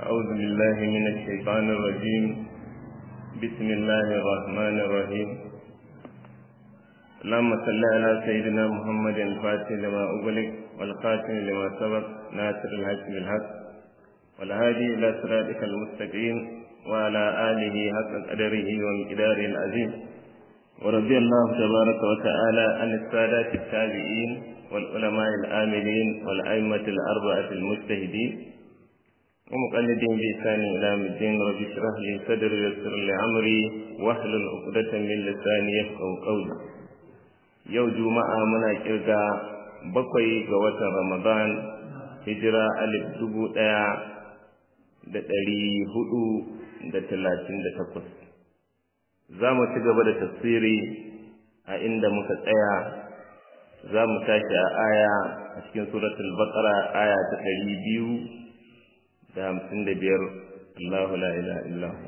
أعوذ بالله من الشيطان الرجيم بسم الله الرحمن الرحيم اللهم صل على سيدنا محمد الفاتح لما أغلق والخاتم لما سبق ناصر الحق بالحق والهادي إلى صراطك المستقيم وعلى آله حق قدره ومقداره العظيم ورضي الله تبارك وتعالى عن السادات التابعين والعلماء العاملين والأئمة الأربعة المجتهدين ومقلدين بإحسان إلى الدين رب اشرح لي صدري ويسر لي أمري واحلل عقدة من لساني يفقهوا قولي yau juma'a muna kirga bakwai ga watan ramadan hijira alif dubu ɗaya da ɗari hudu da talatin da takwas za mu ci gaba da tafsiri a inda muka tsaya za mu tashi a aya a cikin suratul baqara aya ta ɗari biyu da hamsin da biyar Allahu la ilaha illahu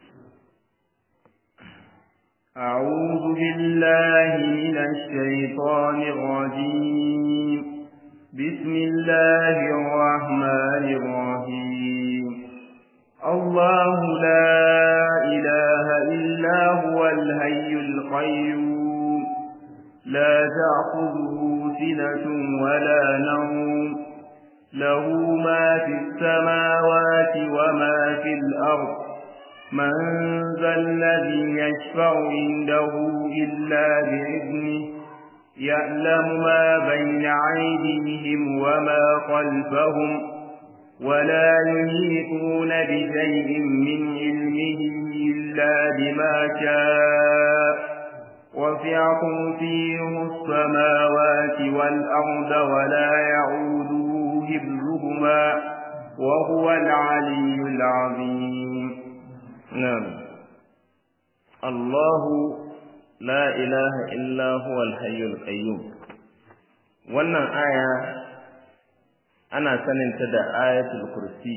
أعوذ بالله من الشيطان الرجيم بسم الله الرحمن الرحيم الله لا إله إلا هو الهي القيوم لا تأخذه سنة ولا نوم له ما في السماوات وما في الأرض من ذا الذي يشفع عنده إلا بإذنه يعلم ما بين أيديهم وما خلفهم ولا يحيطون بشيء من علمه إلا بما شاء وسع كرسيه السماوات والأرض ولا يعوده حفظهما وهو العلي العظيم نعم الله لا إله إلا هو الحي القيوم wannan aya ana saninta da ayatul kursi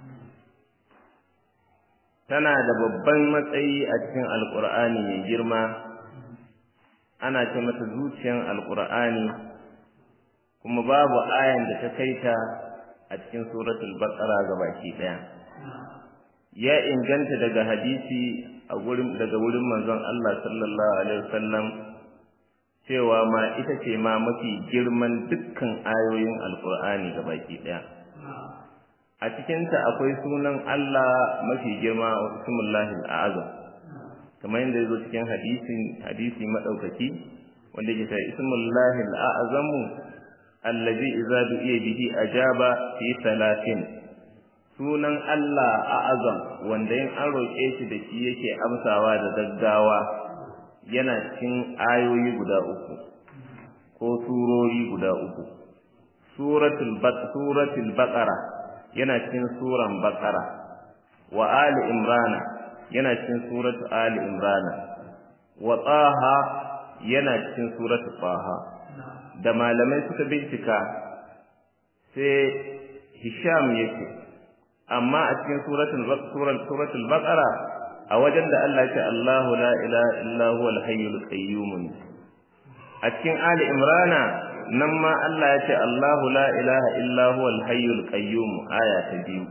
tana da babban matsayi a cikin alkur'ani mai girma ana ce mata zuciyan alkur'ani kuma babu ayan da ta kaita a cikin suratul baqara gabaki daya ya inganta daga hadisi a gurin daga wurin manzon Allah sallallahu alaihi wasallam cewa ma ita ce ma mafi girman dukkan ayoyin alkur'ani gabaki daya a cikinta akwai sunan Allah mafi girma wa ismullahi al'azam kamar yadda yazo cikin hadisin hadisi madaukaki wanda yake cewa ismullahi al'azamu allazi idza du'iya bihi ajaba fi salatin sunan Allah a'azam wanda in an roƙe shi da shi yake amsawa da gaggawa yana cikin ayoyi guda uku ko surori guda uku suratul suratul baqara yana cikin suran baqara wa ali imrana yana cikin suratu ali imrana wa taha yana cikin suratu taha da malamai suka bincika sai hisham yake amma a cikin suratul suratul baqara a wajen da Allah ya ce Allahu la ilaha illa huwal hayyul qayyum a cikin ali imrana nan ma Allah ya ce Allahu la ilaha illa huwal hayyul qayyum aya ta biyu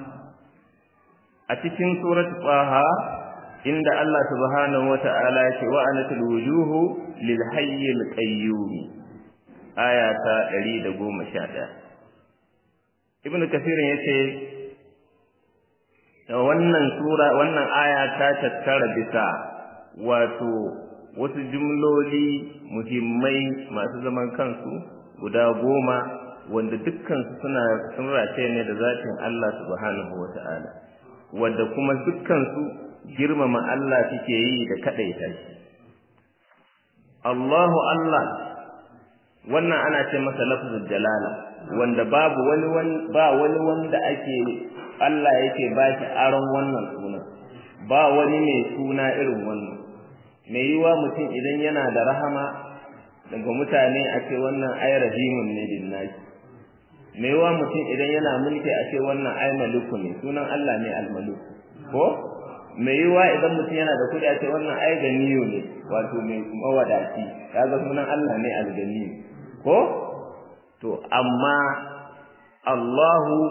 a cikin suratul taha inda Allah subhanahu wata'ala ya ce wa anatul wujuhu lil hayyil qayyum aya ta 111 ibnu kathir yace wannan sura wannan aya ta tattara bisa wato wasu jumloli muhimmai masu zaman kansu guda goma wanda dukkansu suna sun race ne da zatin Allah subhanahu wata'ala wanda kuma dukkansu girmama Allah suke yi da kadaita shi Allahu Allah wannan ana ce masa lafzul jalala wanda babu wani ba wani wanda ake Allah yake ba shi aron wannan suna ba wani mai suna irin wannan mai yiwa mutum idan yana da rahama daga mutane a ce wannan ai rahimun ne lillahi mai yiwa mutum idan yana mulki a ce wannan ai maliku ne sunan Allah ne almalik ko mai yiwa idan mutum yana da kudi a ce wannan ai ganiyo ne wato mai mawadaci kaga sunan Allah ne alganiyo ko to amma Allahu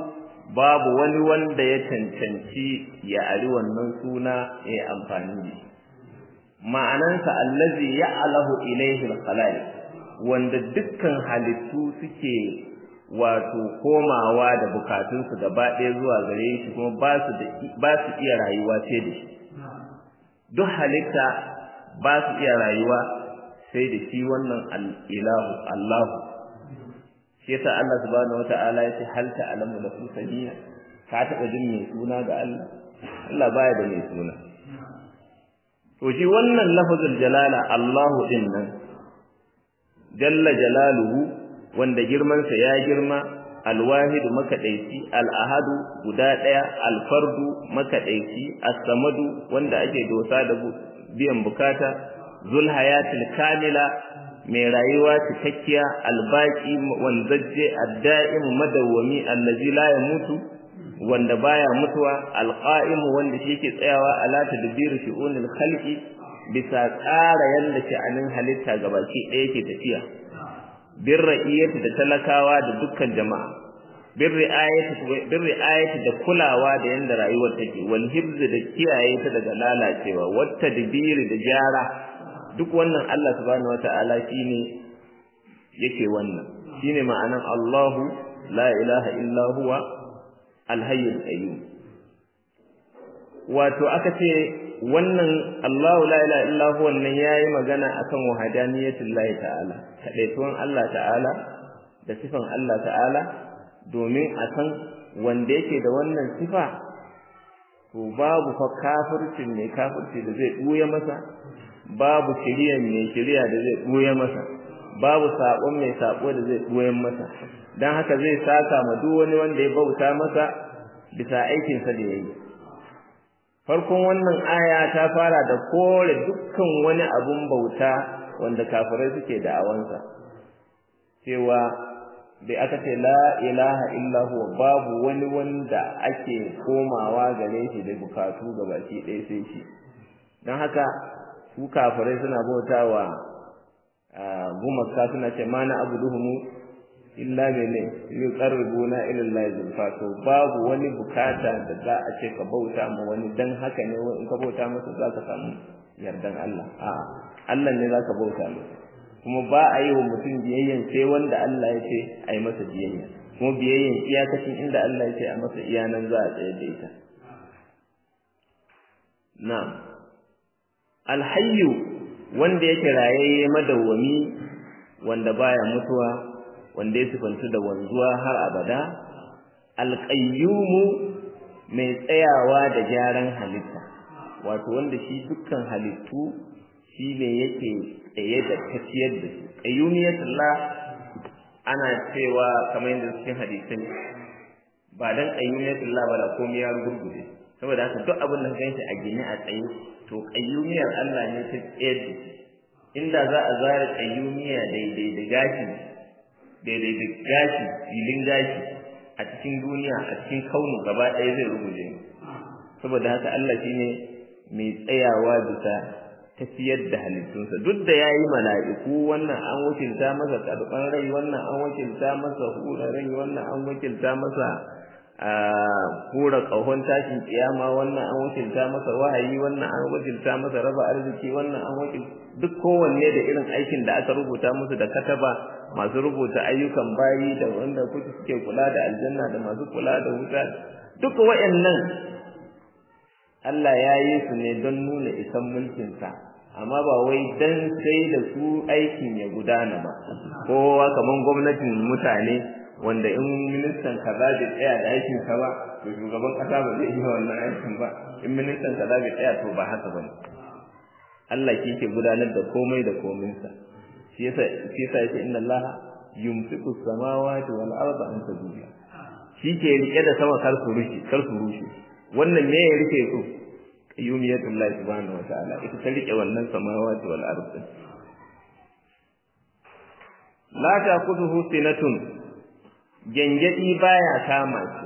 babu wani wanda ya cancanci ya ari wannan suna ya amfani da shi ma'anansa allazi ya'alahu ilayhi al-khalaiq wanda dukkan halittu suke wato komawa da bukatunsu gaba ɗaya zuwa gare shi kuma ba su ba su iya rayuwa sai da shi duk halitta ba su iya rayuwa sai da shi wannan al-ilahu Allah shi yasa Allah subhanahu wata'ala ya ce hal ta'lamu lahu samia ka taɓa jin mai suna ga Allah Allah baya da mai suna to shi wannan lafazul jalala Allahu din nan jalla jalaluhu wanda girmansa ya girma alwahidu makadaici al'ahadu guda ɗaya alfardu makadaici as-samadu wanda ake dosa da biyan bukata zul hayatil kamila mai rayuwa cikakkiya albaki wanzajje adda'im madawwami allazi la yamutu wanda baya mutuwa alqa'im wanda shi yake tsayawa ala tadbir shu'unil khalqi bisa tsara yanda sha'anin halitta gabaki ɗaya yake tafiya bir ra'iyati da talakawa da dukkan jama'a bir ri'ayati bir ri'ayati da kulawa da yanda rayuwar take wal hibz da kiyaye ta daga lalacewa wat tadbir da jara duk wannan Allah subhanahu wata'ala shine yake wannan shine ma'anan Allahu la ilaha illa huwa al-hayyul qayyum wato aka ce wannan Allahu la ilaha illa huwa wannan yayi magana akan wahdaniyatul lahi ta'ala kadaituwan Allah ta'ala da sifan Allah ta'ala domin a san wanda yake da wannan sifa to babu fa kafircin ne kafirci da zai buya masa babu shiriya mai shiriya da zai buya masa babu sabon mai sabo da zai buya masa dan haka zai saka ma duk wani wanda ya bauta masa bisa aikin sa da yayi farkon wannan aya ta fara da kore dukkan wani abun bauta wanda kafirai suke da awansa cewa da aka ce la ilaha illa huwa babu wani wanda ake komawa gare shi da bukatu gabaki ɗaya sai shi don haka su kafirai suna bautawa gumaka suna ce ma na abuduhumu illa mene yuqarribuna ila Allah zulfa to babu wani bukata da za a ce ka bauta ma wani dan haka ne in ka bauta masa za ka samu yardan Allah a Allah ne za ka bauta masa kuma ba a yi wa mutum biyayyan sai wanda Allah ya ce a yi masa biyayya kuma biyayyan iyakacin inda Allah ya ce a masa iyanan za a tsaye da ita na'am alhayyu wanda yake rayayye madawwami wanda baya mutuwa wanda ya sifantu da wanzuwa har abada alqayyumu mai tsayawa da gyaran halitta wato wanda shi dukkan halittu shi ne yake tsaye da tafiyar da su qayyumiyatullah ana cewa kamar yadda cikin hadisin ba dan qayyumiyatullah ba da komai ya gurgure saboda haka duk abin da ganshi a gine a tsaye to qayyumiyar Allah ne ta tsayar da shi inda za a zara qayyumiya daidai da gashi daidai da gashi filin gashi a cikin duniya a cikin kaunu gaba ɗaya zai ruguje saboda haka Allah shine mai tsayawa bisa tafiyar da halittunsa duk da ya yi mala'iku wannan an wakilta masa karɓar rai wannan an wakilta masa hura rai wannan an wakilta masa hura ƙahon tashin kiyama wannan an wakilta masa wahayi wannan an wakilta masa raba arziki wannan an wakil duk kowanne da irin aikin da aka rubuta musu da kataba masu rubuta ayyukan bayi da wanda kuke suke kula da aljanna da masu kula da wuta duk waɗannan Allah ya yi su ne don nuna isan mulkinsa amma ba wai dan sai da su aikin ya gudana ba kowa kaman gwamnatin mutane wanda in ministan kaza bai tsaya da aikin sa ba to shugaban kasa ba zai yi wannan aikin ba in ministan kaza bai tsaya to ba haka bane Allah shi ke gudanar da komai da kominsa shi yasa shi yasa yake inna Allah yumsiku samawati wal arda an tazula shi ke rike da sama kar su rushe kar su rushe wannan me ya rike su qayyumiyatullah subhanahu wataala ita ta rike wannan samawati wal ardi la ta'khudhuhu sinatun gengedi baya kama shi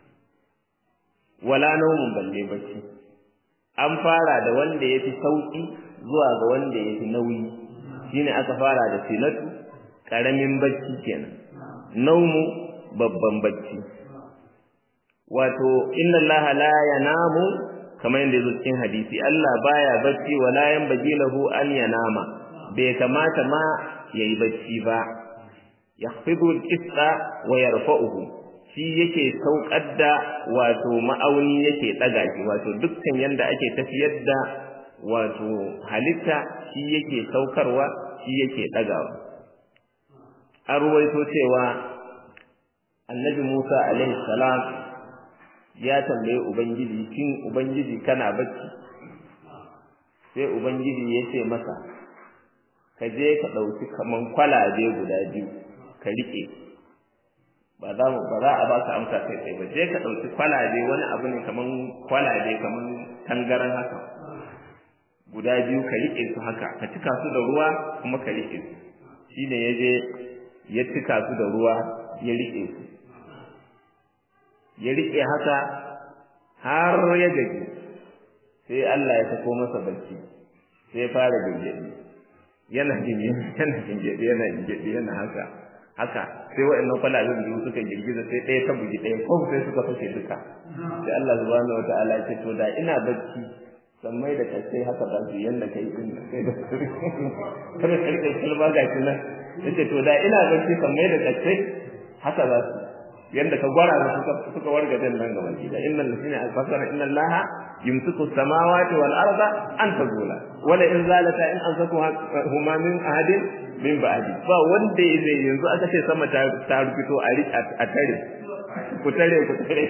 wala nawmun balle bacci an fara da wanda yafi sauki zuwa ga wanda yafi nauyi shine aka fara da sinatu karamin bacci kenan naumu babban bacci wato inna Allah la yanamu kamar yadda yazo cikin hadisi Allah baya bacci wala yanbaghi lahu an yanama bai kamata ma yayi bacci ba yakhfidu al-qista wa yarfa'uhu shi yake saukar da wato ma'auni yake daga shi wato dukkan yanda ake tafiyar da wato halitta shi yake saukarwa shi yake dagawa an ruwaito cewa annabi Musa alaihi salam ya tambaye ubangiji shin ubangiji kana bacci sai ubangiji ya ce masa ka je ka ɗauki kaman kwalabe guda biyu ka riƙe ba za mu ba za a baka amsa kai kai ba je ka ɗauki kwalabe wani abu ne kaman kwalabe kaman tangaran haka guda biyu ka riƙe su haka ka cika su da ruwa kuma ka riƙe su shine ya je ya cika su da ruwa ya riƙe su ya riƙe haka har ya gaji sai Allah ya sako masa barci sai ya fara gingedi yana gingedi yana gingedi yana gingedi yana haka haka sai wa'annan kwalaben biyu suka girgiza sai ɗaya ta bugi ɗaya ko sai suka fashe duka sai Allah subhanahu wataala ya ce to da ina barci sammai da kasai haka ba su yanda kai din kai da kada ka rike kalma ga shi nan yace to da ina barci sammai da kasai haka ba su yanda ka gwara da suka suka warga dan nan gaba ki da innal ladina fasara inna allaha yumsiku samawati wal arda an tazula wala in zalata in anzaku huma min ahadin min ba'di ba wanda zai yanzu aka ce sama ta ta rufito a a tare ku tare ku tare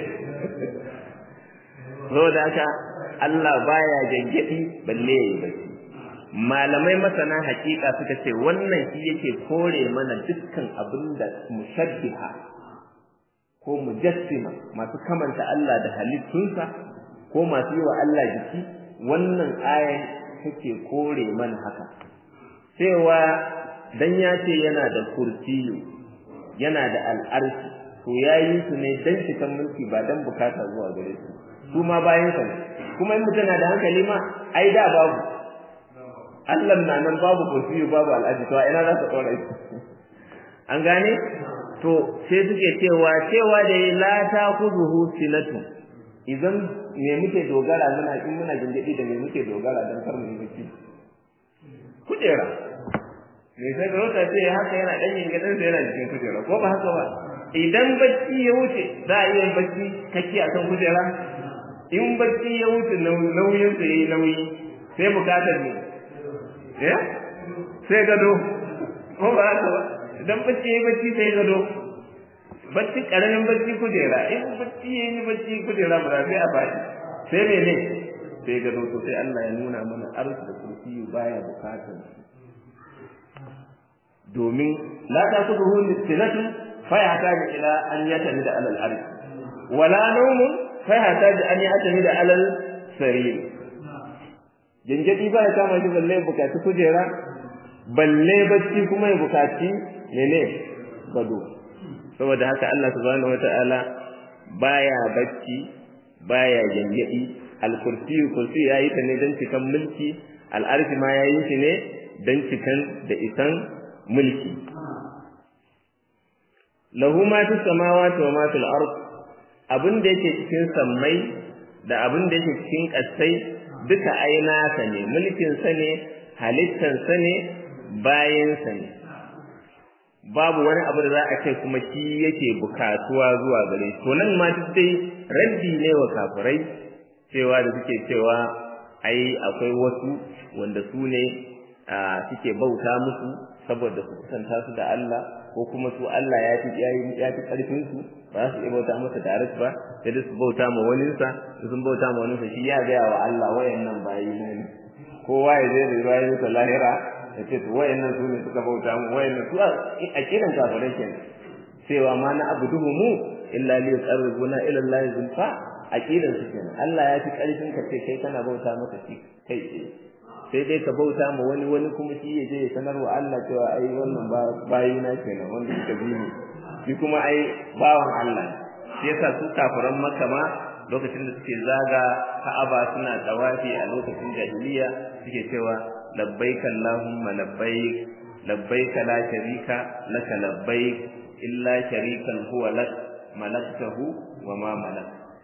saboda haka Allah baya gangadi balle yayi bacci malamai masana hakika suka ce wannan shi yake kore mana dukkan abinda mushabbiha ko mujassima masu kamanta Allah da halittunsa ko masu yi wa Allah jiki wannan ayan take kore mana haka cewa dan ya ce yana da kursiyu yana da al'arshi to yayi su ne dan cikan mulki ba dan bukata zuwa gare su su ma bayan sa kuma in mutum na da hankali ma ai da babu Allah na nan babu kursiyu babu al'arshi to ina za ka tsora shi an gane to sai suke cewa cewa da la ta kuzuhu sinatu idan me muke dogara muna in muna gingidi da me muke dogara dan kar mu yi bacci kujera me sai da wata ce haka yana dan gingidin sa yana cikin kujera ko ba haka ba idan bacci ya wuce za a iya bacci kake akan kujera in bacci ya wuce nauyin sa yayi nauyi sai bukatar ne eh sai gado ko ba haka ba idan bacci yayi bacci sai gado bacci karamin bacci kujera in bacci yayi bacci kujera ba sai a faɗi sai mene sai gado to sai Allah ya nuna mana arsu da kursi baya bukatar domin la ta kuduhu sinatu fa ya taji ila an yatami da alal arsh wala nawmun fa ya taji an yatami da alal sarir jinjadi ba ya kama shi balle bukaci kujera balle bacci kuma ya bukaci mene gado saboda haka Allah subhanahu wataala baya bacci baya jangadi al-kursi kursi yayi ta ne dan cikan mulki al-arshi ma yayi shi ne dan cikan da isan mulki lahu ma fi samawati wa ma fil ard abin da yake cikin sammai da abin da yake cikin kasai duka aina sa ne mulkin sa ne halittan sa ne bayan sa ne babu wani abu da za a ce kuma shi yake bukatuwa zuwa gare to nan ma duk dai raddi ne wa kafirai cewa da suke cewa ai akwai wasu wanda su ne suke bauta musu saboda su kusanta su da Allah ko kuma su Allah ya fi ya fi karfin su ba su iya bauta masa tare ba sai da su bauta ma wani sa sun bauta ma wani sa shi ya ga wa Allah wayannan bayi ne kowa ya je da bayin sa lahira ya ce to wayannan su ne suka bauta mu wayannan su a kiran kafirai kenan cewa ma na abuduhu mu illa li yuqarribuna ila Allah zulfa aqidan su kenan Allah ya fi karfin ka ce kai kana bauta masa shi kai ce sai dai ka bauta ma wani wani kuma shi ya je ya sanar wa Allah cewa ai wannan bayi na kenan wanda suka bi ni shi kuma ai bawan Allah shi yasa su kafiran Makka ma lokacin da suke zaga Ka'aba suna tawafi a lokacin jahiliya suke cewa labbaik Allahumma labbaik labbaik la sharika laka labbaik illa sharikan huwa lak malaktahu wa ma malak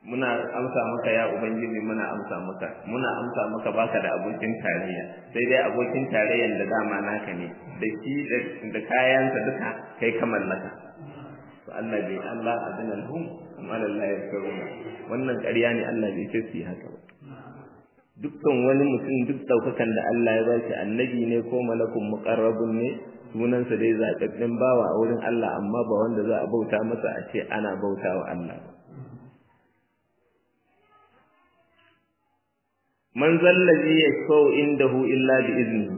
muna amsa maka ya ubangiji muna amsa maka muna amsa maka baka da abokin tarayya sai dai abokin tarayyan da dama naka ne da shi da kayansa duka kai ka mallaka to Allah bai Allah adana lahum amma Allah ya karuna wannan ƙarya ne Allah bai ce su yi haka ba dukkan wani mutum duk daukakan da Allah ya bashi annabi ne ko malakun muqarrabun ne sunansa dai zaɓaɓɓen bawa a wurin Allah amma ba wanda za a bauta masa a ce ana bautawa Allah ba man zallazi yashfa'u indahu illa bi iznihi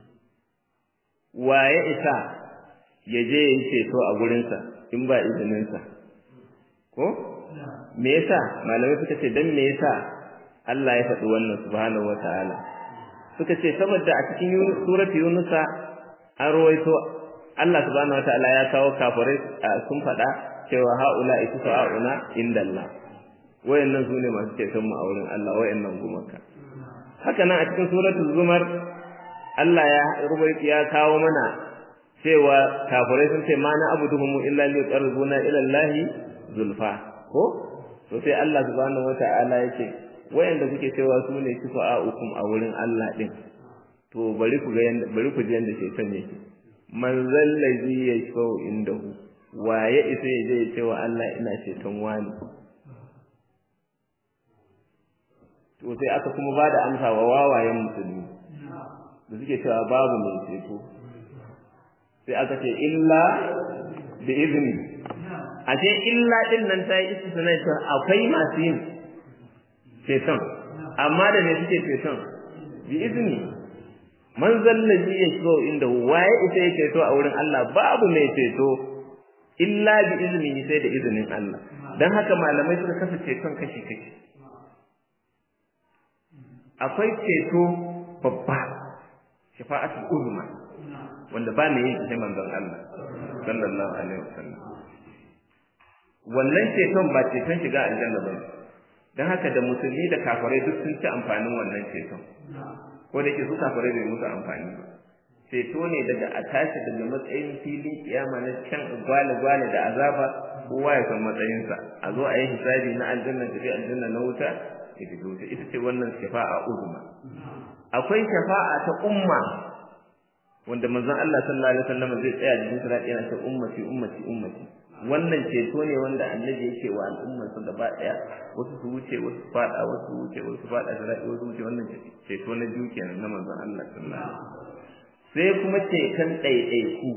wa ya isa ya je ya ceto a gurinsa in ba izininsa ko me yasa malamai suka ce dan me yasa Allah ya faɗi wannan subhanahu wataala suka ce saboda a cikin surati yunusa an rawaito Allah subhanahu wataala ya kawo kafirai sun faɗa cewa haula ita sa'una indallah wayannan sune masu ceton mu a wurin Allah wayannan gumaka haka nan a cikin suratul zumar Allah ya rubuta ya kawo mana cewa kafirai sun ce ma na abuduhum illa li yuqarribuna ila Allah zulfa ko to sai Allah subhanahu wata'ala yake wayanda kuke cewa su ne kifa'ukum a wurin Allah din to bari ku ga yanda bari ku ji yanda shaytan yake man zallazi yashfa'u indahu waye isa ya je ya ce wa Allah ina ceton wani to sai aka kuma ba da amsa wa wawayen musulmi da suke cewa babu mai ceto sai aka ce illa da izini a ce illa din nan ta yi istisna cewa akwai masu yin ceton amma da me suke ceton bi izini man zallaji ya shigo inda waye ita ya ceto a wurin Allah babu mai ceto illa bi izini sai da izinin Allah dan haka malamai suka kasa ceton kashi kashi akwai ceto babba shafa'atul uzma wanda ba ne yin sai manzon Allah sallallahu alaihi wasallam wannan ceton ba ceton shiga aljanna ba dan haka da musulmi da kafirai duk sun ci amfanin wannan ceton ko da yake su kafirai bai musu amfani ba ceto ne daga a tashi daga matsayin filin kiyama na can gwale gwale da azaba kowa ya san matsayinsa a zo a yi hisabi na aljanna tafi aljanna na wuta ita ce ita ce wannan shafa'a uzma akwai shafa'a ta umma wanda manzon Allah sallallahu alaihi wasallam zai tsaya cikin sirat yana ce ummati ummati ummati wannan ceto ne wanda annabi yake wa al'ummar su gaba daya wasu su wuce wasu fada wasu wuce wasu fada sirat wasu wuce wannan ceto na biyu kenan na manzon Allah sallallahu alaihi wasallam sai kuma ceton ɗaiɗaiku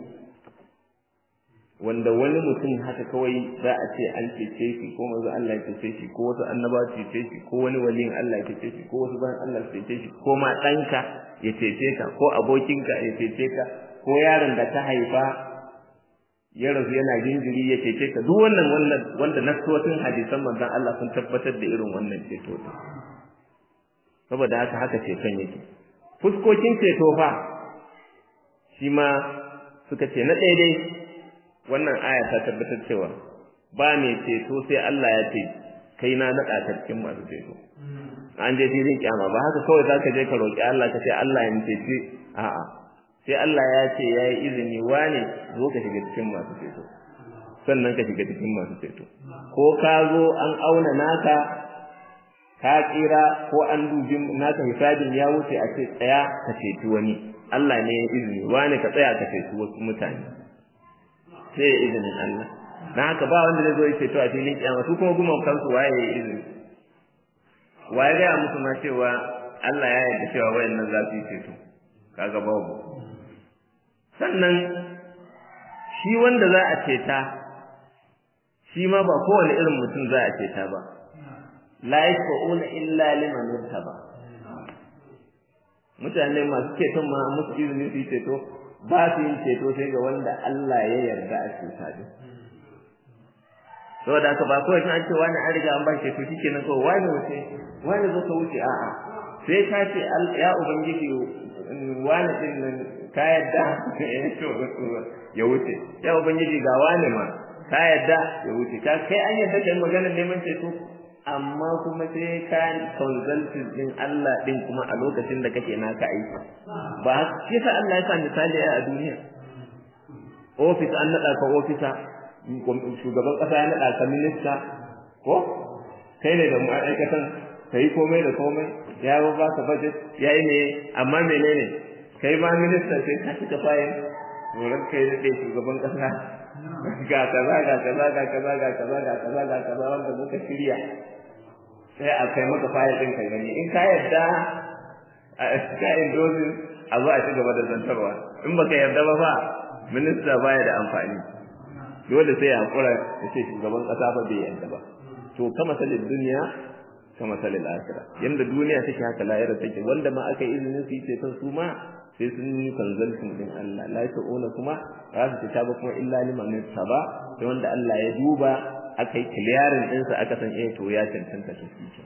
wanda wani mutum haka kawai za a ce an cece shi ko manzo Allah ya cece shi ko wasu annaba su cece shi ko wani waliyin Allah ya cece shi ko wasu bayan Allah su cece shi ko ma ɗanka ya cece ka ko abokinka ya cece ka ko yaron da ta haifa ya rasu yana jinjiri ya cece ka duk wannan wannan wanda nasotin hadisan manzon Allah sun tabbatar da irin wannan ceto saboda haka haka ceton yake fuskokin ceto fa shi ma suka ce na ɗaya dai wannan aya ta tabbatar cewa ba mai ceto sai Allah ya ce kai na naɗa ka cikin masu ceto an je filin kyama ba haka kawai zaka je ka roƙi Allah ka ce Allah ya cece a'a sai Allah ya ce ya yi izini wane zo ka shiga cikin masu ceto sannan ka shiga cikin masu ceto ko ka zo an auna naka ka tsira ko an dubi naka hisabin ya wuce a ce tsaya ka ceci wani Allah ne ya izini wane ka tsaya ka ceci wasu mutane sai ya izinin Allah dan haka ba wanda zai zo ya ceto a filin kiyama su kuma guman kansu waye ya izini waye ga musu ma cewa Allah ya yarda cewa wayannan za su yi ceto kaga babu sannan shi wanda za a ceta shi ma ba kowane irin mutum za a ceta ba la yashfa'una illa liman irtaba mutane masu ceton ma musu izini su yi ceto ba su yin ceto sai ga wanda Allah ya yarda a ceta din saboda haka ba kawai an ce wani an riga an ba ceto shikenan kawai wani wuce wani zo ka wuce a'a sai ka ce ya ubangiji wani din nan ka yadda ya wuce ya ubangiji ga wani ma ka yadda ya wuce ka kai an yadda kai magana neman ceto amma kuma sai ka consulting din Allah din kuma a lokacin da kake naka aiki ba shi sa Allah ya sa misali a duniya office an nada ka officer shugaban kasa ya nada ka minista ko kai ne da ma'aikatan ka yi komai da komai ya ba ba ka budget ya yi ne amma menene kai ma minista sai ka cika fayin wurin kai da shugaban kasa ga kaza ga kaza ga kaza ga kaza ga kaza ga kaza wanda muka shirya sai a kai maka fayil ɗin ka gani in ka yarda a ka indozin a zo a ci gaba da zantarwa in baka yarda ba fa minista baya da amfani dole sai ya hakura da ce shugaban kasa ba bai yarda ba to kama salin duniya kama salin akhira yanda duniya take haka lahira take wanda ma aka yi izinin su yi ce su ma sai sun yi consulting din Allah la ta'una kuma ba su fita ba kuma illa liman ba sai wanda Allah ya duba aka yi clearing ɗinsa aka san eh to ya cancanta su shi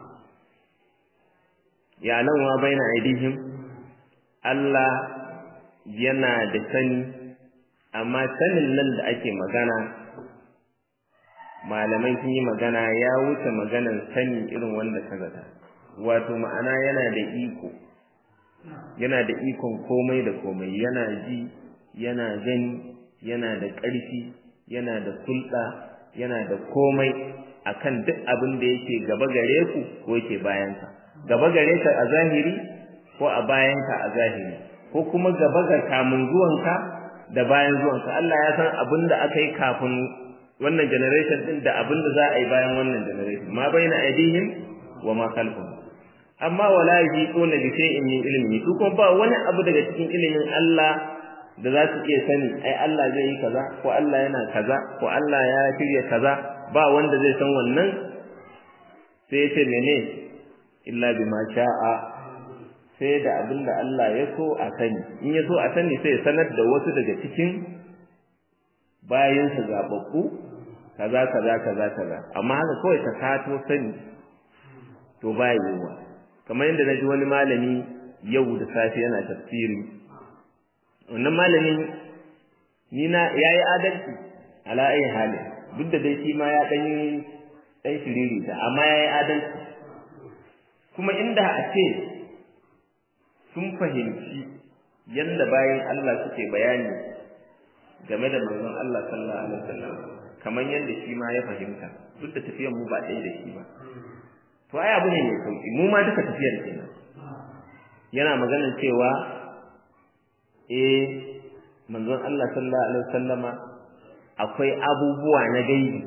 ya nan wa baina aidihim Allah yana da sani amma sanin nan da ake magana malamai sun yi magana ya wuce maganan sani irin wanda ka zata wato ma'ana yana da iko yana da ikon komai da komai yana ji yana gani yana da ƙarfi yana da kulɗa yana da komai akan duk abin da yake gaba gare ku ko yake bayanka gaba gare ka a zahiri ko a bayanka a zahiri ko kuma gaba ga kamun zuwanka da bayan zuwanka Allah ya san abin da aka yi kafin wannan generation din da abin da za a yi bayan wannan generation ma baina aidihim wa ma khalfahum amma wala yajiquna bi shay'in min ilmi su kuma ba wani abu daga cikin ilimin Allah da za su iya sani ai Allah zai yi kaza ko Allah yana kaza ko Allah ya shirya kaza ba wanda zai san wannan sai ya ce mene illa bima sha'a sai da abin da Allah ya so a sani in ya so a sani sai ya sanar da wasu daga cikin bayansa zababbu kaza kaza kaza kaza amma haka kawai ka kato sani to ba yiwuwa kamar yadda na ji wani malami yau da safe yana tafsiri wannan malamin ni na yayi adalci ala ayi hali duk da dai shi ma ya dan dan shiriri ta amma yayi adalci kuma inda a ce sun fahimci yanda bayan Allah suke bayani game da manzon Allah sallallahu alaihi wasallam kamar yanda shi ma ya fahimta duk da tafiyar mu ba ɗaya da shi ba to ai abu ne mai sauki mu ma duka tafiyar kenan yana maganar cewa eh manzon Allah sallallahu alaihi wasallama akwai abubuwa na gaibi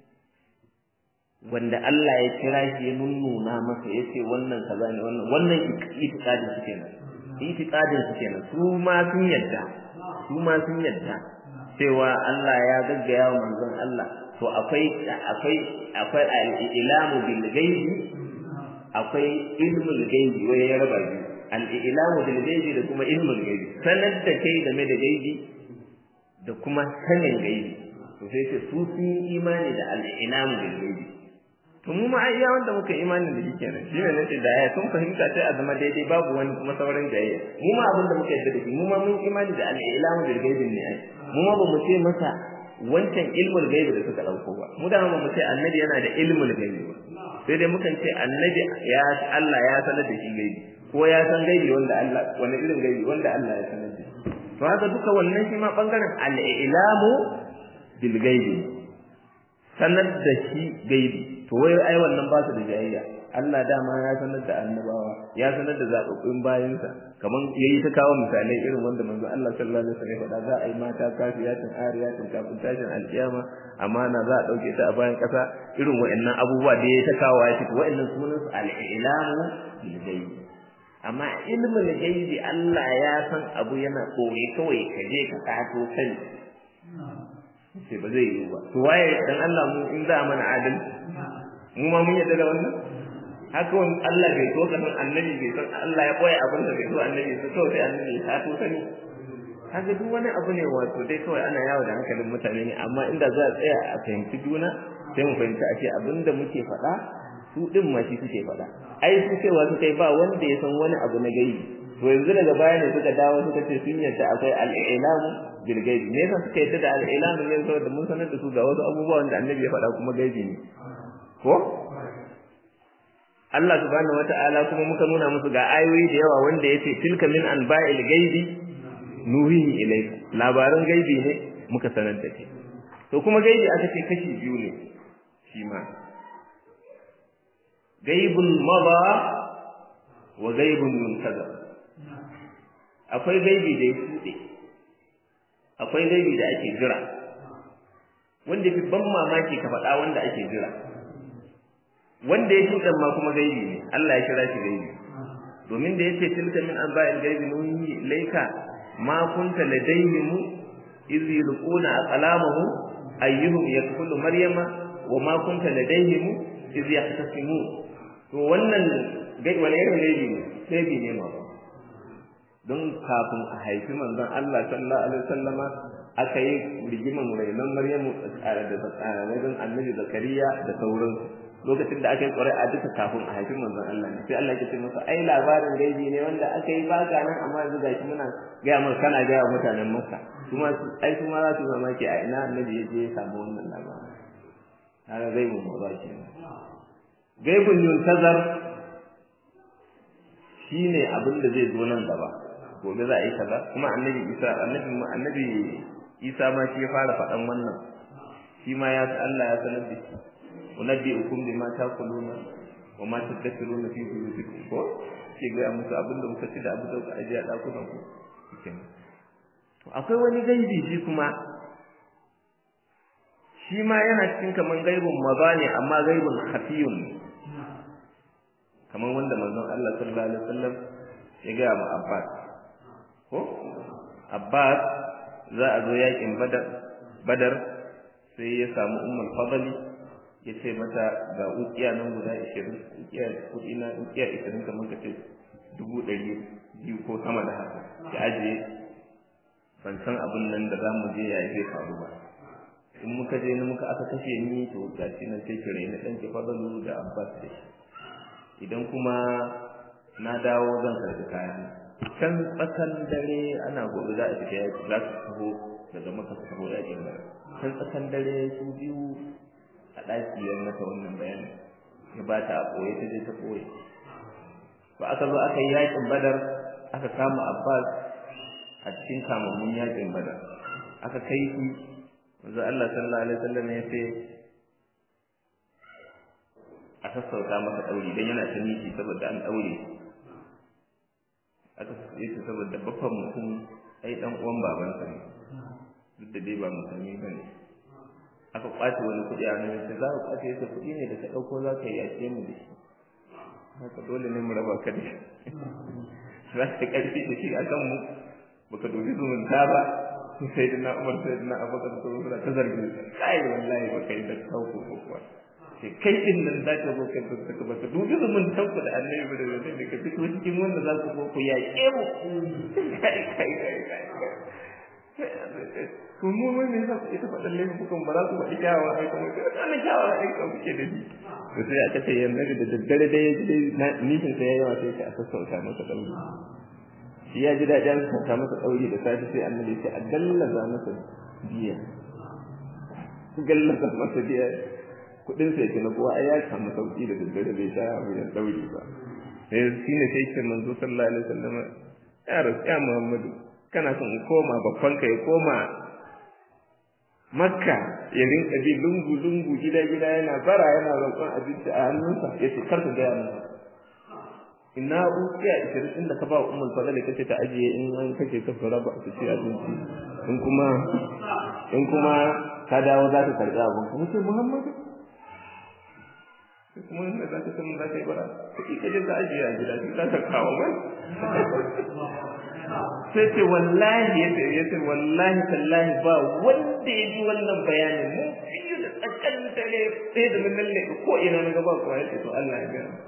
wanda Allah ya kira shi ya nunnuna masa yace wannan kaza ne wannan wannan itiqadin su kenan itiqadin su kenan su ma sun yadda su ma sun yadda cewa Allah ya gaggaya wa manzon Allah to akwai akwai akwai al-ilamu bil ghaibi akwai ilmul ghaibi wai ya raba biyu al-ilamu bil ghaibi da kuma ilmul ghaibi sanar da kai game da ghaibi da kuma sanin ghaibi to sai ce su sun yi imani da al-ilamu bil ghaibi to mu ma iya wanda muka imani da shi kenan shi ne nace da aya sun fahimta sai a zama daidai babu wani kuma sauran jayayya mu ma abin da muka yarda da shi mu ma mun imani da al-ilamu bil ghaibi ne ai mu ma ba mu ce masa wancan ilmul gaibi da suka dauko ba mu da ba mu ce annabi yana da ilmul gaibi ba sai dai mukan ce annabi ya Allah ya sanar da shi gaibi ko ya san gaibi wanda Allah wani irin gaibi wanda Allah ya sanar da shi to haka duka wannan shi ma bangaren al-ilamu bil gaibi sanar da shi gaibi to wai ai wannan ba su da jayayya Allah dama ya sanar da annabawa ya sanar da zababbin bayinsa kaman yayi ta kawo misalai irin wanda manzo Allah sallallahu alaihi wasallam faɗa za a yi mata kafiyatin ariyatin kafin tashin alkiyama amana za a dauke ta a bayan kasa irin wa'annan abubuwa da ya ta kawo ya ce wa'annan sunan su al-ilamu bil ghaib amma ilmul ghaibi Allah ya san abu yana koyi kawai ka je ka kato sani sai ba zai yi ba to waye dan Allah mu in za mana adalci mu ma mun yadda da wannan haka wani Allah bai so ka san annabi bai san Allah ya koya abin da bai so annabi so to sai annabi ya to sani kaga duk wani abu ne wato dai kawai ana yawo da hankalin mutane ne amma inda za a tsaya a fahimci juna sai mu fahimci a ce abin da muke faɗa su din ma shi suke faɗa ai su cewa su kai ba wanda ya san wani abu na gaibi to yanzu daga baya ne suka dawo suka ce sun yadda akwai al-ilamu bil gaibi me yasa suka yadda da al-ilamu ne saboda mun sanar da su ga wasu abubuwa wanda annabi ya faɗa kuma gaibi ne ko Allah subhanahu wata'ala kuma muka nuna musu ga ayoyi da yawa wanda yace tilka min anba'il gaibi nuhihi ilayka labaran gaibi ne muka sanar da kai to kuma gaibi aka ce kashi biyu ne shi ma gaibun maba wa gaibun muntazar akwai gaibi da ya shuɗe akwai gaibi da ake jira wanda fi ban mamaki ka faɗa wanda ake jira wanda ya shuɗe ma kuma gaibi ne Allah ya kira shi gaibi domin da yace tilka min anba'il gaibi nuhi ilayka ma kunta ladayhim iz yulquna aqlamahum ayyuhum yakfulu maryama wa ma kunta ladayhim iz yahtasimun to wannan gaibi wani irin gaibi ne gaibi ne ma don kafin a haifi manzon Allah sallallahu alaihi wasallama aka yi rigiman rainon Maryamu da wajen Annabi Zakariya da sauransu lokacin da aka yi ƙwarai a duka kafin a haifi manzon Allah ne sai Allah ya ce masa ai labarin gaibi ne wanda aka yi ba ga nan amma yanzu gashi muna gaya maka kana gaya wa mutanen Makka kuma ai kuma za su mamaki a ina Annabi ya je ya samu wannan labarin kaga gaibun ba ke gaibun yuntazar shine abin da zai zo nan gaba gobe za a yi kaza kuma annabi isa annabi annabi isa ma shi ya fara faɗan wannan shi ma ya Allah ya sanar da shi unabbi'ukum bima taquluna wa ma tadhkuruna fi buyutikum ko ke ga musu abin da muka ci da abin da kuka aje a dakunan ku to akwai wani gaibi shi kuma shi ma yana cikin kaman gaibun maza ne amma gaibun khafiyun kaman wanda manzon Allah sallallahu alaihi wasallam ya ga mu Abbas ko Abbas za a zo yakin Badar Badar sai ya samu Ummul Fadli ya ce mata ga ukiya nan guda 20 ukiya kudi na ukiya 20 kamar ka ce dubu ɗari biyu ko sama da haka ki ajiye ban san abin nan da za mu je ya zai faru ba in muka je muka aka kashe ni to gashi nan sai ki raina ɗan ki fadalu da Abbas da shi idan kuma na dawo zan karɓi kayan can tsakan dare ana gobe za a fita yaki za su taho daga maka su taho yakin gara can tsakan dare su biyu a ɗaki ya mata wannan bayanin ya ba ta a ɓoye ta je ta ɓoye ba aka zo aka yi yakin badar aka kama abbas a cikin kamammun yakin badar aka kai shi manzo Allah sallallahu alaihi wasallam ya ce a sassauta masa ɗauri don yana ta miki saboda an ɗaure aka yi ta saboda baffan mutum ai dan uwan babansa ne duk da dai ba musulmi ba ne aka kwace wani kuɗi a nan sai za ka kwace yasa kuɗi ne da ka ɗauko za ka yi yaƙe mu da shi haka dole ne mu raba ka da shi za ka yi ƙarfi da shi a kan mu baka dubi zumunta ba sai da na umar sai da na abubakar da suna ta zargi kai wallahi baka yi da kawo ko kuwa sai kai din nan za ka zo ka tsaka ba ka dubi zumuntan ku da annabi ba da zai ka fito cikin wanda za ku zo ku yaƙe mu kai kai kai kai to mu mun ne sai ita faɗan laifukan ba za su faɗi kyawawan aika mu sai wannan kyawawan aika kuke da shi to sai aka ce yanzu da daddare da ya ji dai nishin sai ya yawa sai ka sassauta masa ɗauri shi ya ji daɗi an sassauta masa ɗauri da safe sai annabi ya ce a gallaza masa biya gallaza masa biya kuɗin sai ke na kowa ai ya samu sauƙi da daddare bai sha wuyan ɗauri ba sai shi ne sai ce manzo sallallahu alaihi wasallam ya rasu ya muhammadu kana son in koma babbanka ya koma makka ya rinka bi lungu lungu gida gida yana bara yana roƙon abinci a hannunsa ya ce kar ka gaya min ina ukiya ishirin inda ka ba ummul fadl kace ta ajiye in an kace ka fara ba su ci abinci in kuma in kuma ka dawo za ka karɓi abin kuma sai muhammadu kuma inda za ka san za ka yi bara kuɗi ka je ka ajiye a gida shi za ka kawo mai sai ce wallahi ya ya ce wallahi tallahi ba wanda ya ji wannan bayanin mu fiye da tsakan dare sai da nan ne ko ina na gaba ko ya ce to Allah ya gani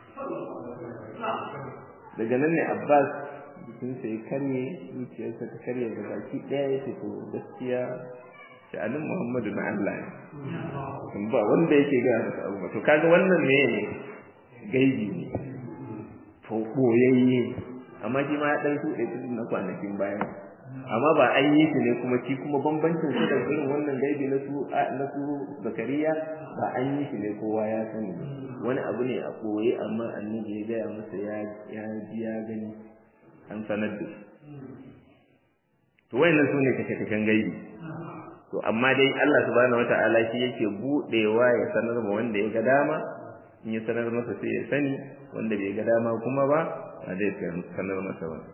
daga nan ne Abbas jikin sa ya karye zuciyarsa ta karye da baki daya ya ce to gaskiya sha'anin Muhammadu na Allah ne ba wanda yake ga masa abu to kaga wannan ne gaibi ne to boyayye amma shi ma ya dan tuɗe tudun na kwanakin baya amma ba an yi shi ne kuma shi kuma bambancin su da irin wannan gaibi na su na su zakariya ba an yi shi ne kowa ya sani wani abu ne a koye amma annabi ya gaya masa ya ya ji ya gani an sanar da shi to wayannan su ne kashe-kashen gaibi to amma dai Allah subhanahu wata'ala shi yake budewa ya sanar ma wanda ya ga dama in ya sanar masa sai ya sani wanda bai ga dama kuma ba ba zai sanar masa ba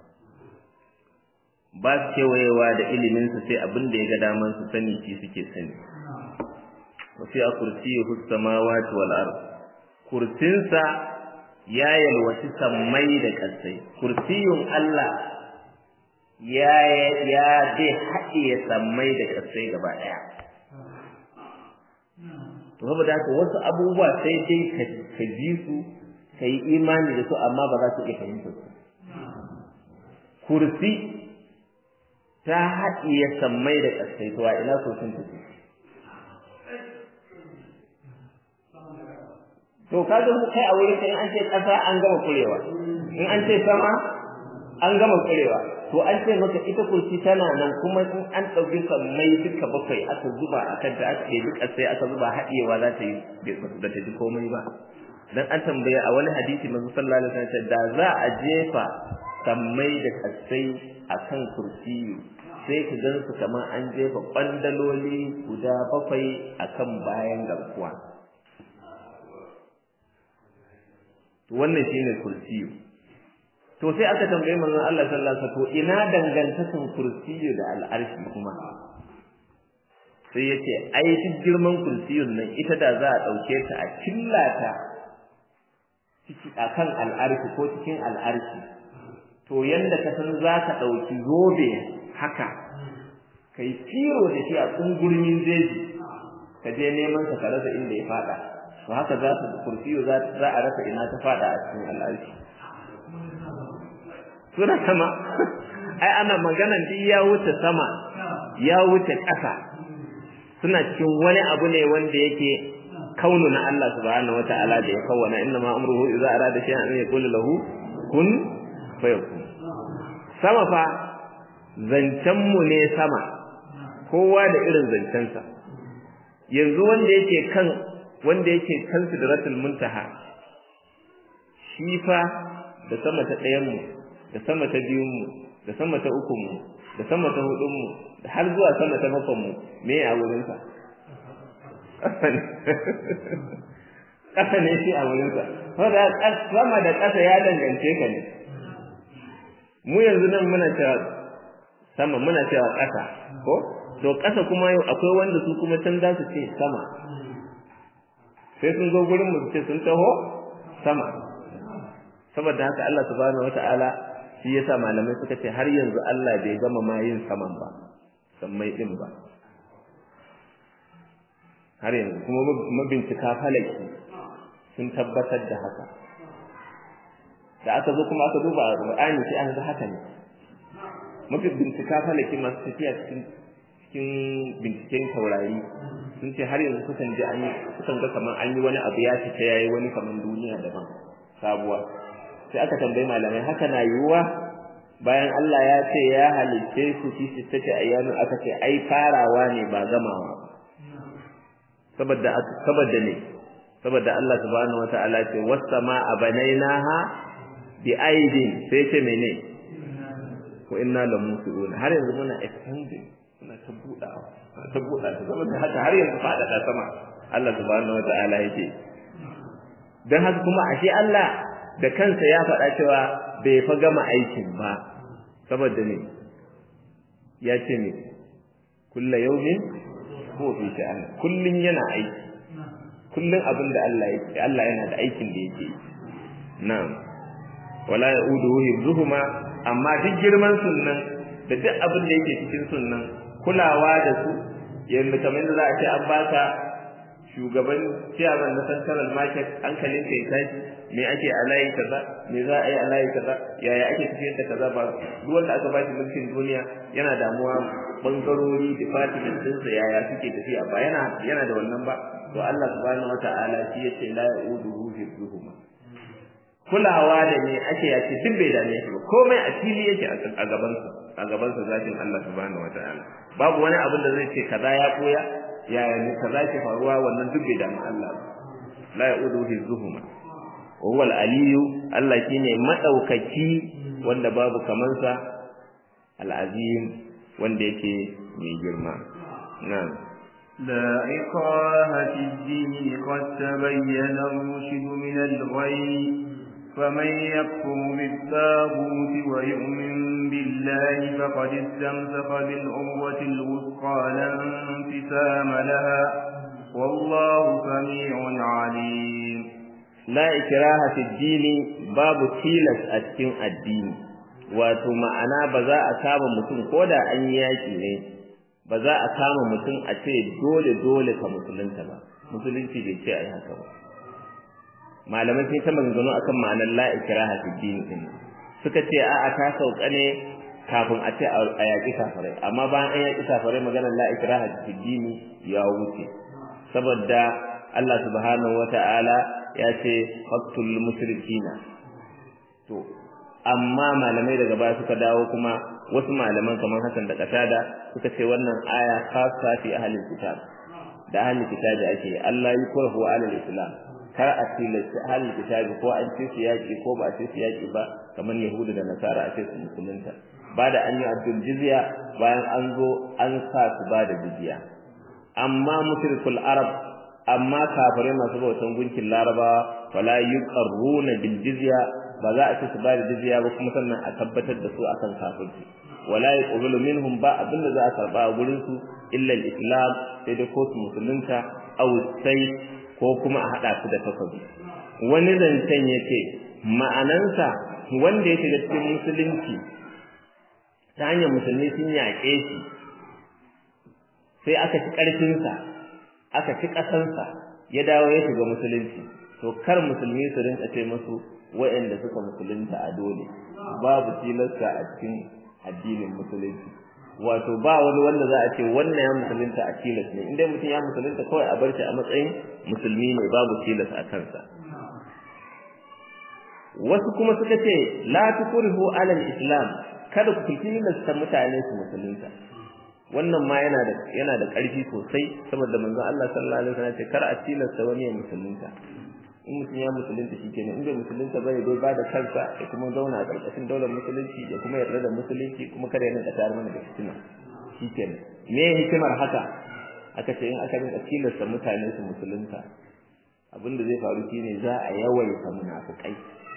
ba su kewayewa da iliminsa sai abin da ya ga daman su sani shi suke sani wasu a kursiyi samawati wal ard kursinsa ya yalwaci sammai da ƙasai kursiyun Allah ya ya dai haɗiye sammai da ƙasai gaba ɗaya to saboda haka wasu abubuwa sai dai ka ji su ka yi imani da su amma ba za su iya fahimtar su kursi ta haɗiye sammai da ƙasai to a ina kursin take to kaga mu kai a wurin kai an ce ƙasa an gama kurewa in an ce sama an gama kurewa to an ce maka ita kursi tana nan kuma in an ɗauki sammai duka bakwai aka zuba a kan ta aka ɗebi ƙasai aka zuba haɗewa za ta yi ba ta ji komai ba dan an tambaya a wani hadisi manzo sallallahu alaihi wasallam da za a jefa sammai da ƙasai akan kursiyu sai ka gan su kamar an jefa ƙwandaloli guda bakwai akan bayan garkuwa wannan shine kursiyu to sai aka tambaye manzon Allah sallallahu alaihi wasallam to ina dangantakan kursiyu da al'arshi kuma sai yace ai duk girman kursiyun nan ita da za a dauke ta a killata ciki akan al'arshi ko cikin al'arshi to yanda ka san za ka dauki zobe haka kai tiro da shi a tsungurmin jeji ka je neman sa ka rasa inda ya fada to haka za ta kursiyo za a rasa ina ta fada a cikin al'arshi suna sama ai ana maganan duk ya wuce sama ya wuce ƙasa suna cikin wani abu ne wanda yake kaunu na Allah subhanahu wata'ala da ya kawwana inna ma amruhu idza arada shay'an an yaqulu lahu kun fayakun sama fa zancen mu ne sama kowa da irin zancensa yanzu wanda yake kan wanda yake kan sidratul muntaha shi fa da sama ta ɗayan mu da sama ta biyun mu da sama ta ukun mu da sama ta hudun mu da har zuwa sama ta bakon mu me a wurin sa ƙasa ne shi a wurin sa saboda sama da ƙasa ya dangance ka ne mu yanzu nan muna cewa sama muna cewa ƙasa ko to ƙasa kuma akwai wanda su kuma can za su ce sama sai sun zo gurin mu su ce sun taho sama saboda haka Allah subhanahu wata'ala shi yasa malamai suka ce har yanzu Allah bai gama ma yin saman ba sammai din ba har yanzu kuma mabincika falaki sun tabbatar da haka da aka zo kuma aka duba a Qur'ani sai aka ga haka ne mafi bincika falaki masu tafiya cikin cikin binciken taurari sun ce har yanzu sukan ji an sukan ga kamar an yi wani abu ya fita yayi wani kamar duniya daban sabuwa sai aka tambayi malamai haka na yiwuwa bayan Allah ya ce ya halicce su fi sittati ayyamin aka ce ai farawa ne ba gamawa saboda saboda ne saboda Allah subhanahu wataala ce was samaa banainaha bi aidin sai ce mene ko inna lamusiun har yanzu muna expanding muna ta budawa ta buda ta saboda haka har yanzu fada sama Allah subhanahu wataala yake dan haka kuma ashe Allah da kansa ya faɗa cewa bai fa gama aikin ba saboda ne ya ce ne kulla yaumin ko fi sha'an kullun yana aiki kullun abin da Allah yake Allah yana da aikin da yake na'am wala yauduhu hibzuhuma amma duk girman sunnan da duk abin da yake cikin sunnan kulawa da su yanda kamar da za a ce an baka shugaban ciyaman na central market hankalin kai tashi me ake a layi kaza me za a yi a layi kaza yaya ake tafiyar da kaza ba duk wanda aka bashi mulkin duniya yana damuwa bangarori department ɗinsa yaya suke tafiya ba yana yana da wannan ba to Allah subhanahu wata'ala shi yace la ya'uduhu hifzuhuma kulawa da me ake yace duk bai dame shi ba komai a fili yake a gaban sa a gaban sa zatin Allah subhanahu wata'ala babu wani abin da zai ce kaza ya koya yaya ne kaza ke faruwa wannan duk bai dame Allah ba la ya'uduhu hifzuhuma wa huwa al-aliyyu Allah shine madaukaki wanda babu kaman sa al-azim wanda yake mai girma na'am لا إكراه في الدين قد تبين الرشد من الغي فمن يكفر بالتاغوت ويؤمن بالله فقد استمسك بالعروة الوثقى لا انفسام لها والله سميع عليم لا إكراه في الدين باب تيلس أتكين الدين wato ma'ana ba za a kama mutum ko da an yi yaki ne ba za a kama mutum a ce dole dole ka musulunta ba musulunci bai ce a yi haka ba malamai sun ta maganganu akan ma'anar la ikraha fi din din suka ce a'a ta sauka ne kafin a ce a yaƙi kafirai amma bayan an yaƙi kafirai maganar la ikraha fi din ya wuce saboda Allah subhanahu wata'ala ya ce faqtul mushrikina to amma malamai daga baya suka dawo kuma wasu malaman kamar Hassan da Qatada suka ce wannan aya khassa fi ahlil kitab da ahlil kitabi ake Allah yukrahu alal islam kar a tilasta ahlil kitabi ko an ce su yaki ko ba a ce su yaki ba kamar yahudu da nasara a ce su musulunta ba da an yi abdul jizya bayan an zo an sa su ba da jizya amma mushrikul arab amma kafirai masu bautan gunkin larabawa wala yuqarruna bil jizya ba za a ce su ba da jizya ba kuma sannan a tabbatar da su akan kafirci wala yuqbalu minhum ba abinda za a karba a gurin su illa al-islam sai da ko su musulunta aw sai ko kuma a hada su da takobi wani zancen yace ma'anansa wanda ya shiga cikin musulunci ta hanyar musulmi sun yaƙe shi sai aka ci ƙarfinsa aka ci ƙasansa ya dawo ya shiga musulunci to kar musulmi su rinka ce musu waɗanda suka musulunta a dole babu tilasta a cikin addinin musulunci wato ba wani wanda za a ce wannan ya musulunta a tilas ne inda mutum ya musulunta kawai a bar shi a matsayin musulmi ne babu tilas a kansa wasu kuma suka ce la tukrihu alal islam kada ku tilasta mutane su musulunta wannan ma yana da yana da ƙarfi sosai saboda manzon Allah sallallahu alaihi wasallam ce kar a tilasta wani ya musulunta in mutum ya musulunta shikenan in bai musulunta bane dai ba da kansa ya kuma zauna a ƙarƙashin daular musulunci ya kuma yarda da musulunci kuma kada ya rinka tare mana da fitina shikenan me hikimar haka aka ce in aka rinka tilasta mutane su musulunta abin da zai faru shine za a yawaita munafukai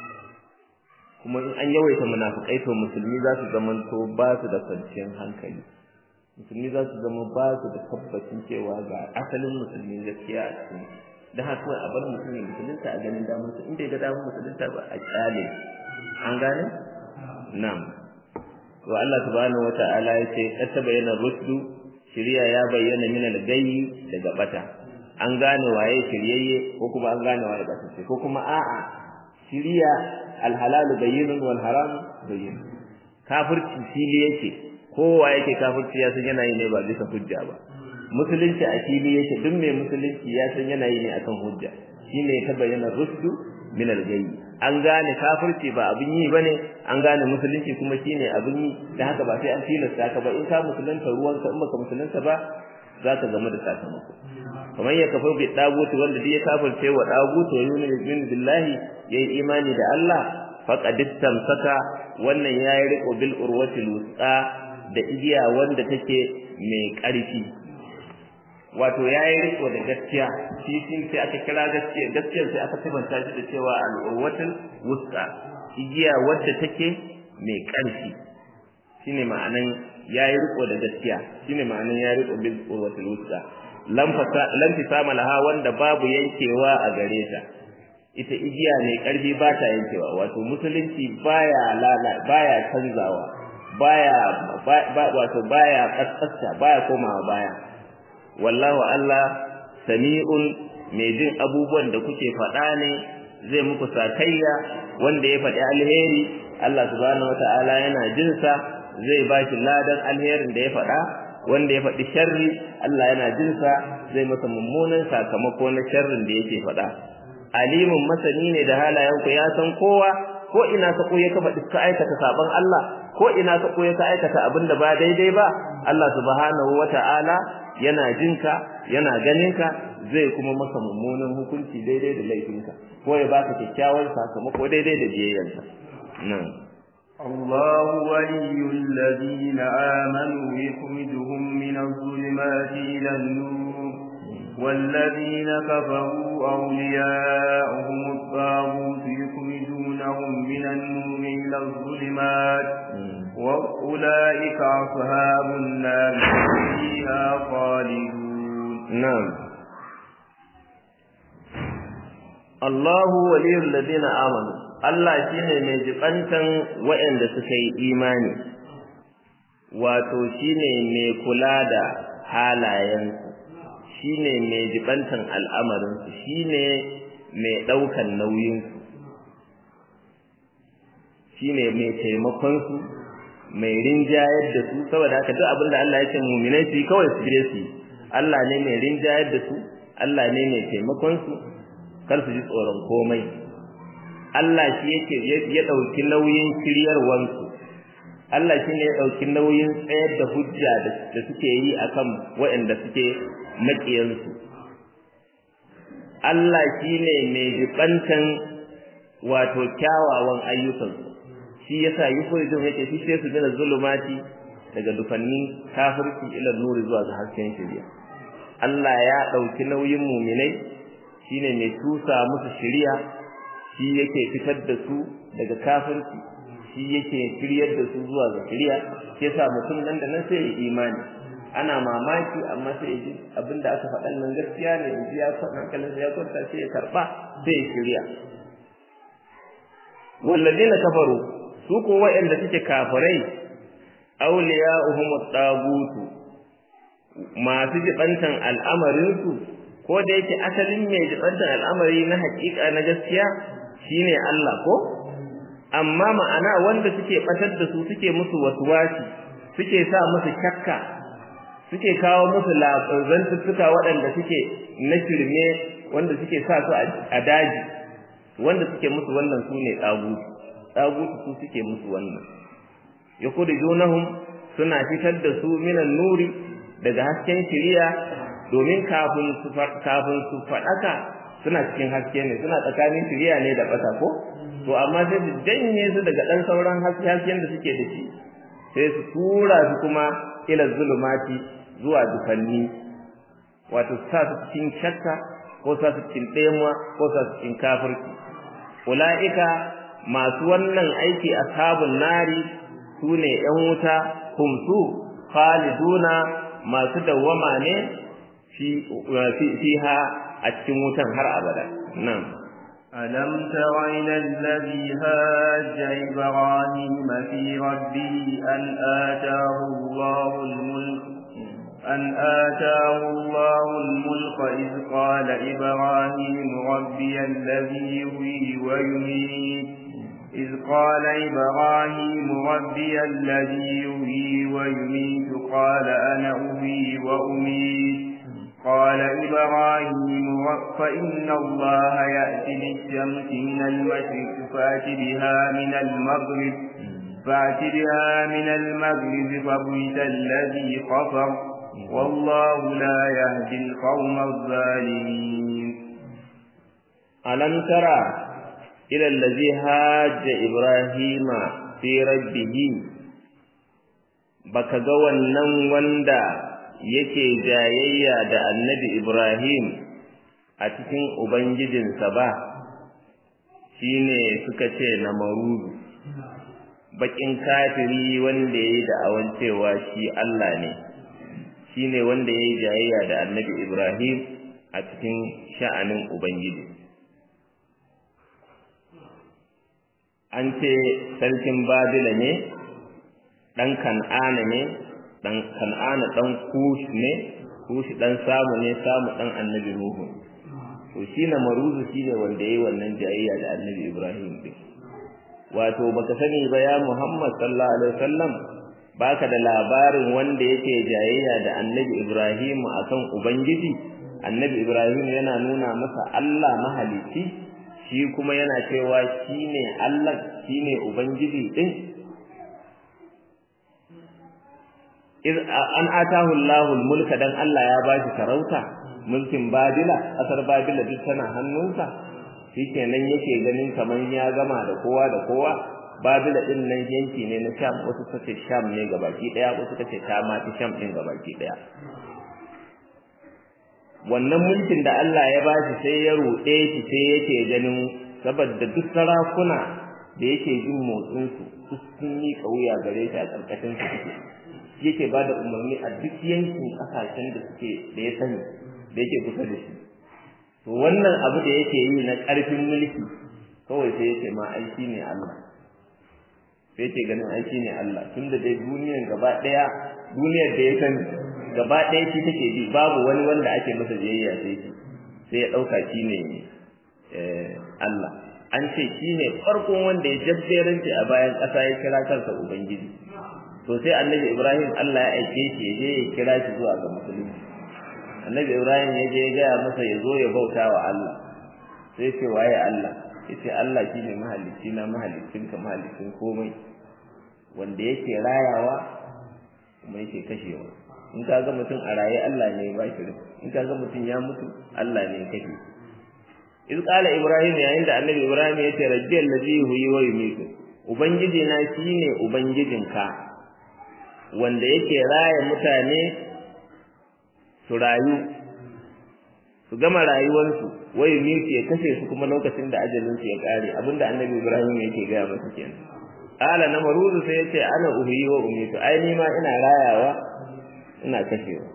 kuma in an yawaita munafukai to musulmi za su zamanto ba su da kwanciyar hankali musulmi za su zama ba su da tabbacin cewa ga asalin musulmi gaskiya a cikin da haka a bar mutum ya musulunta a ganin damar su inda ya ga damar musulunta ba a kyale an gane na'am to Allah subhanahu wata'ala ya ce qad tabayyana rusdu shiriya ya bayyana min al-gayyi daga bata an gane waye shiryayye ko kuma an gane waye batacce ko kuma a'a shiriya al-halal bayyinun wal haram bayyinun kafirci fili yake kowa yake kafirci ya san yana yi ne ba bisa hujja ba musulunci a fili yake duk mai musulunci ya san yana yi ne akan hujja shine ta bayyana rusdu min al-gayy an gane kafirci ba abin yi bane an gane musulunci kuma shine abin yi dan haka ba sai an tilasta ka ba in ka musulunta ruwan ka in baka musulunta ba zaka zama da sakamako kamar ya kafar bi dagutu wanda duk ya kafirce wa dagutu wa yumin billahi yayi imani da Allah faqad istamsaka wannan yayi riko bil urwatil wusqa da igiya wanda take mai ƙarfi wato yayi riko da gaskiya shi shi sai aka kira gaskiya gaskiyar sai aka tabbata shi da cewa al-urwatul wusta igiya wadda take mai ƙarfi shine ma'anan yayi riko da gaskiya shine ma'anan yayi riko bil urwatul wusta lam fasa lam tisama laha wanda babu yankewa a gare ta ita igiya mai ƙarfi ba ta yankewa wato musulunci baya lala baya canzawa baya wato baya kaskasta baya komawa baya wallahu Allah sami'un mai jin abubuwan da kuke faɗa ne zai muku sakayya wanda ya faɗi alheri Allah subhanahu wata'ala yana jin sa zai ba shi ladan alherin da ya faɗa wanda ya faɗi sharri Allah yana jin sa zai masa mummunan sakamako na sharrin da yake faɗa alimin masani ne da halayenku ya san kowa ko ina ka koyi ka faɗi ka aikata saban Allah ko ina ka koyi ka aikata abin da ba daidai ba Allah subhanahu wata'ala yana jinka yana ganinka zai kuma maka mummunan hukunci daidai da laifinka ko ya baka kyakkyawan sakamako daidai da biyayyarsa nan الله ولي الذين آمنوا يخرجهم من الظلمات إلى النور والذين كفروا أولياؤهم الطاغوت يخرجونهم من النور إلى الظلمات وأولئك أصحاب النار فيها خالدون نعم Allahu waliyul ladina amanu Allah shine mai jibantan waɗanda suka yi imani wato shine mai kula da halayensu shine mai jibantan al'amarinsu shine mai ɗaukan nauyinsu shine mai taimakon su mai rinjayar da su saboda haka duk abin da Allah ya ce mu'minai su kawai su je su Allah ne mai rinjayar da su Allah ne mai taimakon su kar su ji tsoron komai Allah shi yake ya dauki nauyin shiryarwansu Allah shi ne ya dauki nauyin tsayar da hujja da suke yi akan waɗanda suke maƙiyansu Allah shi ne mai jibantan wato kyawawan ayyukansu shi yasa yukhrijum yake shi sai su gina zulumati daga dufannin kafirci ila nuri zuwa ga hasken shari'a Allah ya dauki nauyin mu'minai shine mai tusa musu shari'a shi yake fitar da su daga kafirci shi yake shiryar da su zuwa ga shari'a shi yasa mutum nan da nan sai ya imani ana mamaki amma sai ya ji abinda aka faɗan nan gaskiya ne in ji ya kwanta hankalinsa ya kwanta sai ya karɓa sai ya shirya walladina kafaru su ko waɗanda suke kafirai awliya'uhum at-tagutu masu jibantan al'amarin su ko da yake asalin mai jibantan al'amari na hakika na gaskiya shine Allah ko amma ma'ana wanda suke batar da su suke musu waswasi suke sa musu shakka suke kawo musu zantuttuka waɗanda suke na shirme wanda suke sa su a daji wanda suke musu wannan su ne ɗagutu ɗagutu su suke musu wannan ya junahum suna fitar da su minan nuri daga hasken shiriya domin kafin su kafin su faɗaka suna cikin haske ne suna tsakanin shiriya ne da ɓata ko to amma sai su janye su daga ɗan sauran hasken da suke da shi sai su tura su kuma ila zulumati zuwa dukanni wato sa su cikin shakka ko sa su cikin ɗemuwa ko sa su cikin kafirci ula'ika masu wannan aiki ashabun nari su ne ‘yan wuta kumsu khaliduna masu dawwama ne fiha a cikin wutan har abada nan ألم تر إلى الذي هاج إبراهيم في ربه أن آتاه الله الملك أن آتاه الله الملك إذ قال إبراهيم ربي الذي يحيي ويميت إذ قال إبراهيم ربي الذي يحيي ويميت قال أنا أحيي وأميت قال إبراهيم فإن الله يأتي بالشمس من المشرق فأت بها من المغرب فأت بها من المغرب فبهت الذي كفر والله لا يهدي القوم الظالمين ألم ترى إلى الذي هاج إبراهيم في ربه baka ga wannan wanda yake jayayya da annabi Ibrahim a cikin ubangijinsa ba shine suka ce na marudu bakin kafiri wanda yayi da awan cewa shi Allah ne shine wanda yayi jayayya da annabi Ibrahim a cikin sha'anin ubangiji an ce sarkin babila ne ɗan kan'ana ne ɗan kan'ana ɗan kush ne kush ɗan samu ne samu ɗan annabi nuhu to shi na maruzu shi ne wanda ya yi wannan jayayya da annabi ibrahim ɗin wato baka sani ba ya muhammad sallallahu alaihi wasallam baka da labarin wanda yake jayayya da annabi ibrahim akan ubangiji annabi ibrahim yana nuna masa allah mahalici shi kuma yana cewa shi ne Allah shi ne Ubangiji ɗin? An atahu Allahul mulka dan Allah ya ba shi sarauta, mulkin Babila, ƙasar Babila duk tana hannunsa, shi kenan yake ganin kamar ya gama da kowa da kowa, Babila ɗin nan yanki ne na Sham, wasu ta ce Sham ne gabaki ɗaya, wasu ta ce ta ma Sham ɗin gabaki ɗaya. wannan mulkin da Allah ya ba shi sai ya ruɗe shi sai yake ganin saboda duk sarakuna da yake jin motsin su duk sun yi kauya gare shi a karkashin su suke yake ba da umarni a duk yankin kasashen da suke da ya sani da yake kusa da shi to wannan abu da yake yi na ƙarfin mulki kawai sai yake ma aiki ne Allah sai yake ganin aiki ne Allah tunda dai duniyar gaba ɗaya duniyar da ya sani gaba ɗaya shi take bi babu wani wanda ake masa biyayya sai shi sai ya ɗauka shi ne Allah an ce shi ne farkon wanda ya jabberanci a bayan ƙasa ya kira kansa Ubangiji to sai annabi Ibrahim Allah ya aike shi ya je ya kira shi zuwa ga musulunci annabi Ibrahim ya je ya gaya masa ya zo ya bauta wa Allah sai ce waye Allah yace Allah shine mahalicci na mahalicin ka mahalicin komai wanda yake rayawa kuma yake kashewa in ka ga mutum a raye Allah ne ya bashi in ka ga mutum ya mutu Allah ne ya kashe iz qala ibrahim yayin da annabi ibrahim ya ce rabbi allazi huyi wa yumitu ubangiji na shine ubangijinka wanda yake raya mutane su rayu su gama rayuwarsu wa yumitu ya kashe su kuma lokacin da ajalin su ya kare abinda annabi ibrahim yake gaya masa kenan qala namaruzu sai yace ana uhiyi wa umitu ai ni ma ina rayawa ina kashewa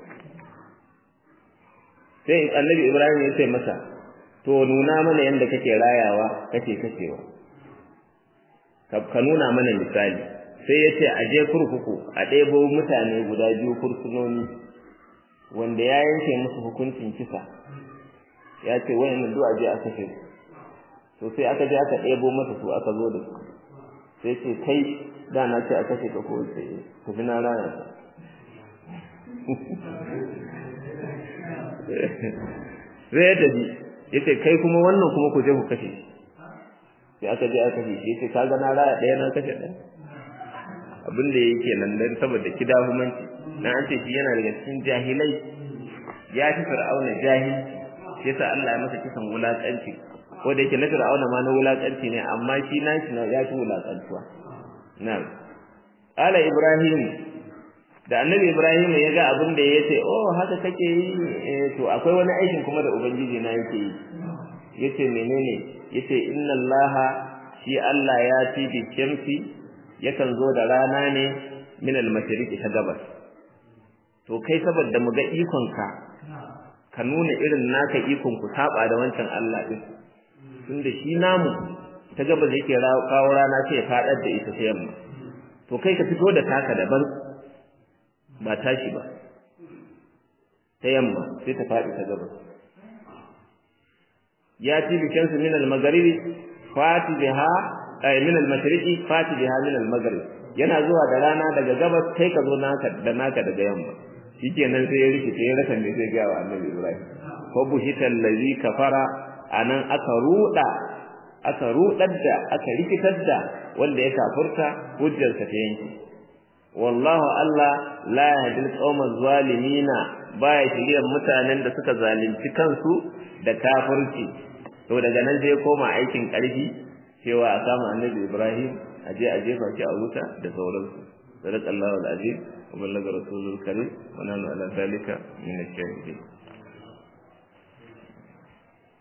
sai annabi ibrahim ya ce masa to nuna mana yadda kake rayawa kake kashewa ka nuna mana misali sai ya ce a je kurkuku a ɗebo mutane guda biyu kursunoni wanda ya yanke musu hukuncin kisa ya ce wayannan duk a je a kashe su to sai aka je aka ɗebo masa su aka zo da su sai ce kai da na ce a kashe ka ko sai ku fi na raya ka sai ya tafi yace kai kuma wannan kuma ku je ku kashe sai aka je aka kashe shi yace kaga na raya ɗaya na kashe ɗaya abin da yake nan dan saboda kidahumanci na an ce shi yana daga cikin jahilai ya fi fir'auna jahil shi yasa Allah ya masa kisan wulakanci ko da yake na fir'auna ma na wulakanci ne amma shi na shi ya fi wulakantuwa na'am ala ibrahim da annabi ibrahim ya ga abin da ya ce oh haka kake yi to akwai wani aikin kuma da ubangiji na yake yi yace menene yace inna allaha shi allah ya ci bi shamsi yakan zo da rana ne min al-mashriqi ta gabas to kai saboda mu ga ikon ka ka nuna irin naka ikon ku saba da wancan allah din tunda shi namu ta gabas yake kawo rana sai ya fadar da ita ta yamma to kai ka fito da taka daban ba tashi ba ta yamma sai ta faɗi ta gabas ya ci bikin su min al-magharibi fati biha ay min al-mashriqi fati biha min al-maghrib yana zuwa da rana daga gabas kai ka zo naka da naka daga yamma shikenan sai ya rikice ya rasa me zai ga wa annabi Ibrahim fa buhita allazi kafara anan aka ruda aka rudar da aka rikitar da wanda ya kafurta hujjarsa ta yanki wallahu Allah la yahdi al-qawma zalimina baya shiriyar mutanen da suka zalunci kansu da kafirci to daga nan sai koma aikin karfi cewa a kama annabi Ibrahim a je a jefa shi a wuta da sauransu sadaqallahu al-azim wa ballaga rasulul karim wa nahnu ala zalika min ash-shahidin